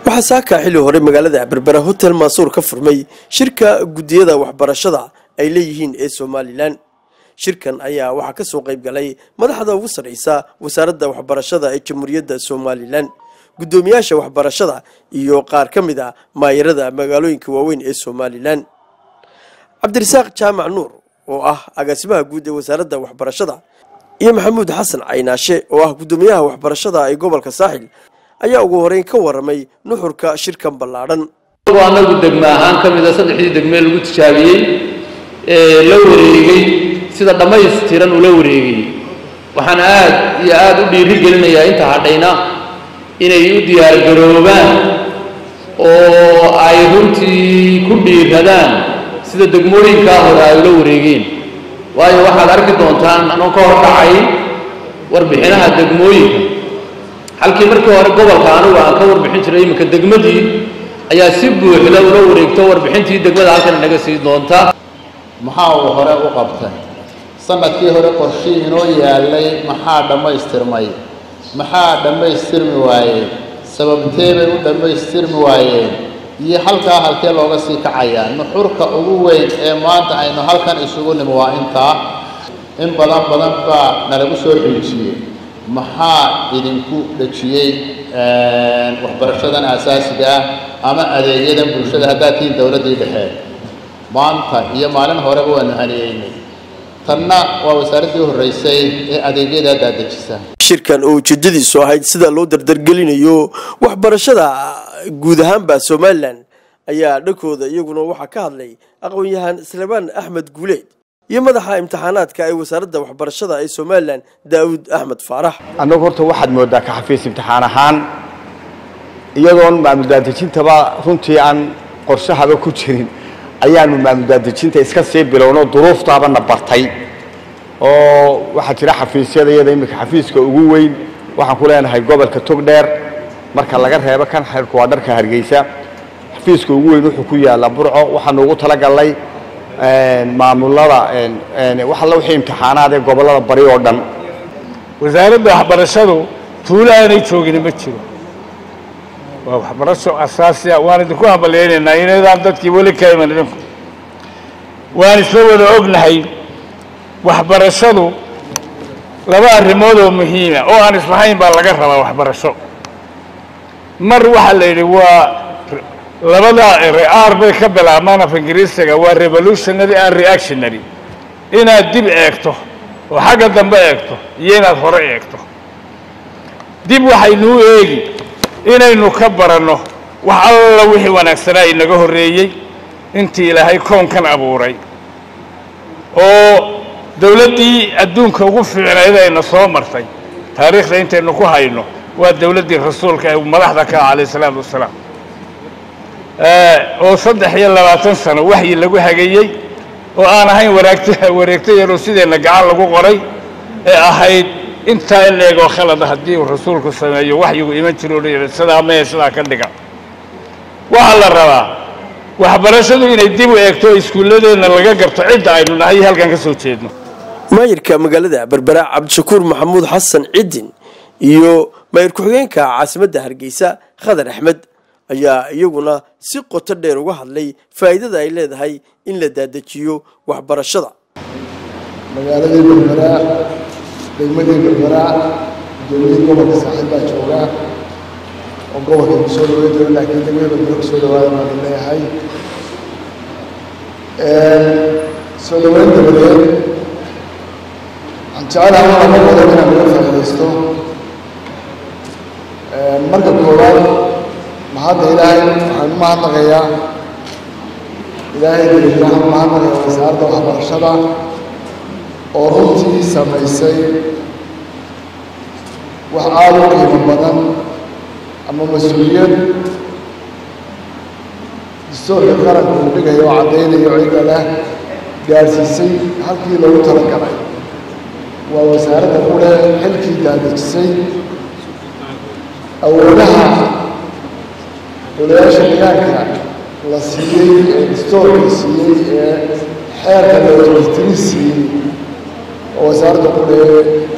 waxaa saakaa xilli hore magaalada berbera hotel maasuur ka furmay shirka guddiyada waxbarashada ay leeyihiin ee somalilan shirkan ayaa waxaa ka soo qayb galay madaxda ugu sarraysa wasaaradda waxbarashada ee jamhuuriyadda somalilan guddoomiyaasha waxbarashada iyo qaar ka mid a maayarada magaalooyinka waaweyn ee somalilan cabdirasaaq jaamac nuur oo ah agaasimaha guud ee wasaaradda waxbarashada iyo maxamuud xasan caynaashe oo ah guddoomiyaha waxbarashada ee gobolka saaxil ayaa ugu horeyn ka waramay nuxurka shirkan ballaadhan anagu degme ahaan ka mida saddexdii degmee lagu tijaabiyey ee la wareegay sida dhammaystiran ula wareegay waxaan aad iyo aad u dhiiri gelinayaa inta hadhayna inay u diyaargaroobaan oo ay runtii ku dhiiradaan sida degmooyinkaa hore ay ula wareegeen waayo waxaad arki doontaan anoo ka hordhacay warbixinaha degmooyinka halkii markii hore gobolka anigu aan ka warbixin jiray iminka degmadii ayaa si buuxda ula wareegto warbixintii degmada halkan inaga sii doonta maxaa uu hore u qabtay sanadkii hore qorshii inoo yaalay maxaa dhammaystirmay maxaa dhammaystirmi waayey sababtee bay u dhammaystirmi waayeen iyo halkaa halkee looga sii kacayaa nuxurka ugu weyn ee maanta aynu halkan isugu nimi waa intaa in badan badan baa nalagu soo xiijiyey maxaa idinku dhejiyey waxbarashadan asaasiga ah ama adeegyadan bulshada haddaad tihiin dowladdii dhexe maanta iyo maalin horeba waanu haniyeynay tanna waa wasaaraddii horreysay ee adeegyada daadejisa shirkan oo ujeedadiisu ahayd sida loo dardargelinayo waxbarashada guud ahaanba somalilan ayaa dhankooda iyaguna waxaa ka hadlay aqoon-yahaan salebaan axmed guuleed iyo madaxa imtixaanaadka ee wasaaradda waxbarashada ee somalilan daawud axmed faarax annagu horta waxaad moodaa ka xafiis imtixaan ahaan iyadoon maamuldaadejintaba runtii aan qorshahaba ku jirin ayaanu maamuldaadejinta iska sii bilowno duruuftaabana bartay oo waxaa jira xafiisyada iyada iminka xafiiska ugu weyn waxaan ku leenahay gobolka togdheer marka laga reebo kan xeerku waa dharka hargeysa xafiiska ugu weyn wuxuu ku yaallaa burco waxaanu ugu talagalnay maamulada wax alla wixii imtixaanaad ee gobollada bari oo dhan wasaaradda waxbarashadu tuulo aanay joogin ma jiro waa waxbarasho asaasiya waan idinku hambalyaynaynaa inaydaan dadkii weli ka iman idinku waan isla wada ognahay waxbarashadu laba arrimood oo muhiima oo aan islahayn baa laga rabaa waxbarasho mar waxaa la yidhi waa labada r bay ka bilaabmaan af ingiriisiga waa revolutionary and reactionary inaad dib eegto oo xagga dambe eegto iyo inaad hore eegto dib waxaynuu eegi inaynu ka baranno wax alla wixii wanaagsanaa inaga horreeyey intii ilaahay koonkan abuuray oo dawladdii adduunka ugu fiicnayd ayna soo martay taariikhda intaynu ku hayno waa dawladdii rasuulka ee madaxda ka ah calayh isalaatu wassalaam oo saddex iyo labaatan sano waxyi lagu hagayey oo aan ahayn waraagto wareegto yaroo sideenna gacan lagu qoray ee ahayd intaa in la eegoo khalada haddii uu rasuulku sameeyo waxyigu iman jiro o sidaa mee sidaa ka dhiga waxaa la rabaa waxbarashadu inay dib u eegto iskuulladeenna laga garto cidda aynu nahay halkan ka soo jeedno maayirka magaalada berbera cabdishakuur maxamuud xasan cidin iyo maayir ku-xigeenka caasimadda hargeysa khadar axmed ayaa iyaguna si qoto dheer uga hadlay faa'iidada ay leedahay in la daadejiyo waxbarashada magaaladii berbera degmadii berbera gudoomiyii gobolka saaxiib baa jooga oo gobolka ku soo dhaweyn jira laakiin degmada berbera kusoo dhawaada baan leeyahay soo dhaweyn dabadeed waxaan jecelahay laba qodob inaan uga faa'iidaysto marka koowaad mahadda ilaahay waxaan u mahadnaqayaa ilaahay daliil waxaan u mahadnaqayaa wasaaradda waxbarashada oo runtii samaysay wax aada u qiimo badan ama mas-uuliyad dastuurka qaranka uu dhigayo oo caddaynayo cidda leh gaadhsiisay halkii loogu talagalay waa wasaaradda ku leh xilkii daadejisay awoodaha golayaasha deegaanka la siiyey ee dastuurka siiyey ee xeerka loojistirin siiyey oo wasaaradda ku leh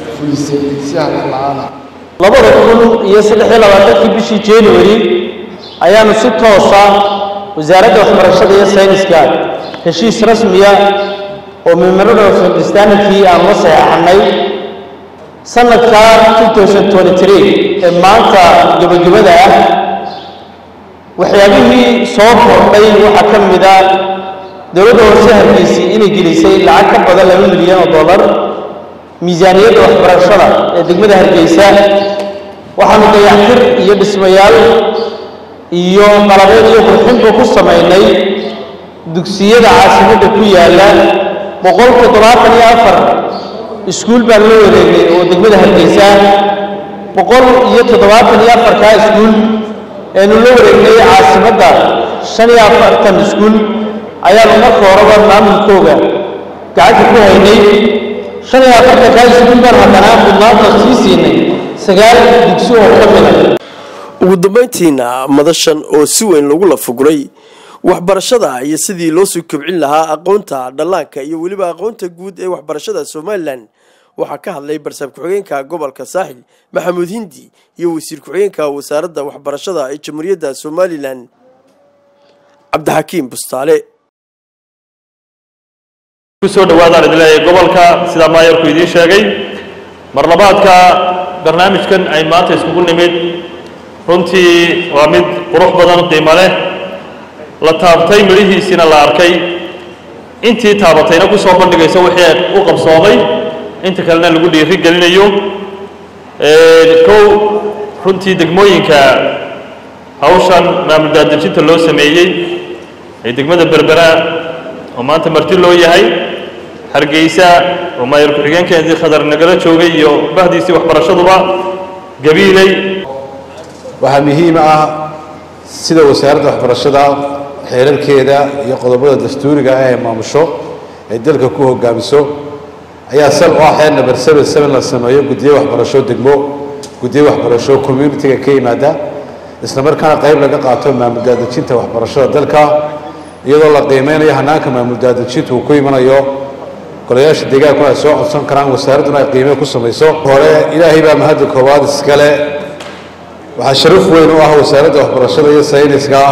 fulisay si hadal la-aana labada kun iyo saddex iyo labaatankii bishii january ayaanu si toosa wasaaradda waxbarashada iyo sayniska heshiis rasmiya oo memorandum of understandingkii aan la saxeexanay sanadka 2023 ee maanta gebagabada ah waxyaabihii soo kordhay waxaa ka mid a dowladda hoose hargeysay inay gelisay lacag ka badan laba milyan oo dollar miisaaniyadda waxbarashada ee degmada hargeysa waxaanu dayactir iyo dhismayaal iyo qalabeed iyo qurxinba ku samaynay dugsiyada caasimadda ku yaalla boqol toddobaatan iyo afar iskuul baan la wareegnay oo degmada hargeysa boqol iyo toddobaatan iyo afarkaa iskuul eenu la wareegnay caasimadda shan iyo afartan iskuul ayaanu marka horeba maamulkooga gacanta ku haynay shan iyo afartankaa iskuul baan haddana mudnaanta sii siinay sagaal dugsi oo ka mida ugu dambayntiina madashan oo si weyn lagu lafaguray waxbarashada iyo sidii loo soo kobcin lahaa aqoonta dhallaanka iyo weliba aqoonta guud ee waxbarashada somalilan waxaa ka hadlay barsaab ku-xigeenka gobolka saaxil maxamuud hindi iyo wasiir ku-xigeenka wasaaradda waxbarashada ee jamhuuriyadda somalilan cabdixakiim bustaale kusoo dhawaadaan idin leeyahay gobolka sidaa maayarku idiin sheegay marlabaadka barnaamijkan ay maanta iskugu nimid runtii waa mid qurux badan qiimo leh la taabtay midhihiisiina la arkay intii taabatayna ku soo bandhigaysa wixii u qabsoomay inta kalena lagu dhiiri gelinayo kow runtii degmooyinka hawshan maamul daadejinta loo sameeyey ee degmada berbera oo maanta marti loo yahay hargeysa oo maayar ku-xigeenkeedii khadar nagala joogay iyo bahdiisii waxbarashaduba gabiiley waxaa muhiim ah sida wasaaradda waxbarashada xeerarkeeda iyo qodobada dastuuriga ah ee maamusho ay dalka ku hogaamiso ayaa sal u ah xeer number seven seven la sameeyo guddiyo waxbarasho degmo guddiyo waxbarasho communitiga ka yimaada isla markaana qayb laga qaato maamul daadejinta waxbarashada dalka iyadoo la qiimeynayo hanaanka maamul daadejinta uu ku imanayo golayaasha deegaankuna ay soo codsan karaan wasaaradduna ay qiime ku samayso hore ilaahay baa mahadda koowaad iskale waxaa sharaf weyn u ah wasaaradda waxbarashada iyo sayniska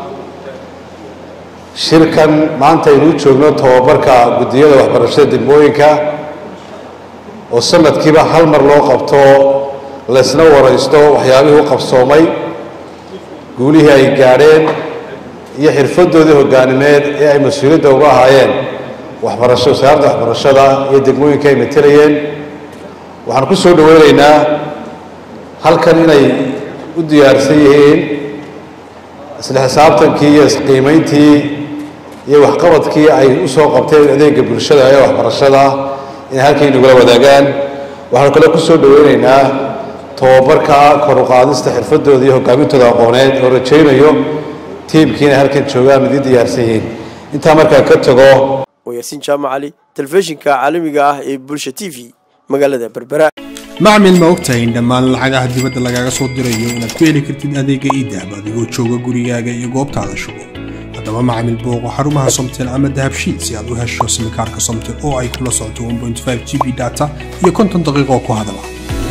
shirkan maanta aynuu joogno tobabarka guddiyada waxbarashada degmooyinka oo sanadkiiba hal mar loo qabto laysna waraysto waxyaabihii u qabsoomay guulihii ay gaadheen iyo xirfadoodii hogaanimeed ee ay mas-uuliyadda uga ahaayeen waxbarasho wasaaradda waxbarashada iyo degmooyinka ay matelayeen waxaan ku soo dhaweynaynaa halkan inay u diyaarsan yihiin isla xisaabtankii iyo isqiimayntii iyo waxqabadkii ay u soo qabteen adeega bulshada ee waxbarashada inay halkay nagula wadaagaan waxaanu kale ku soo dhaweynaynaa tobabarka kor u qaadista xirfadooda iyo hogaamintooda aqooneed oo rajaynayo tiimkii inay halkan joogaan mid i diyaarsan yihiin intaa markaa ka tago waa yaasiin jaamac cali telefishinka caalamiga ah ee bulsha t v magaalada berbera macmil ma ogtahay in dhammaan lacagaha dibadda lagaaga soo dirayo inaad ku heli kartid adeega iidahab adigoo jooga gurigaaga iyo goobtaada shugo haddaba macmil booqo xarumaha somtel ama dahabshiil si aad u hesho simikaarka somtel oo ay kula socoto g b data iyo konton daqiiqo ku hadala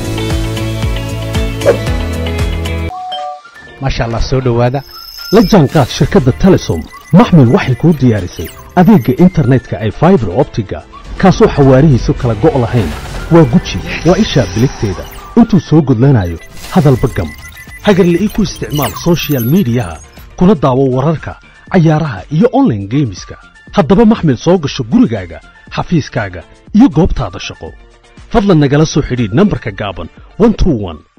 maasha allah soo dhowaada la jaanqaad shirkadda telesom maxmil waxay kuu diyaarisay adeegga internetka ay faibar optiga kaasoo xawaarihiisu kala go' lahayn waa guji waa ishaa biligteeda intuu soo gudlanayo hadalba gam hagarla'ii ku isticmaal sochial midiyaha kuna daawo wararka cayaaraha iyo onlaine geemiska haddaba maxmil soo gasho gurigaaga xafiiskaaga iyo goobtaada shaqo fadlan nagala soo xidhiidh nambarka gaaban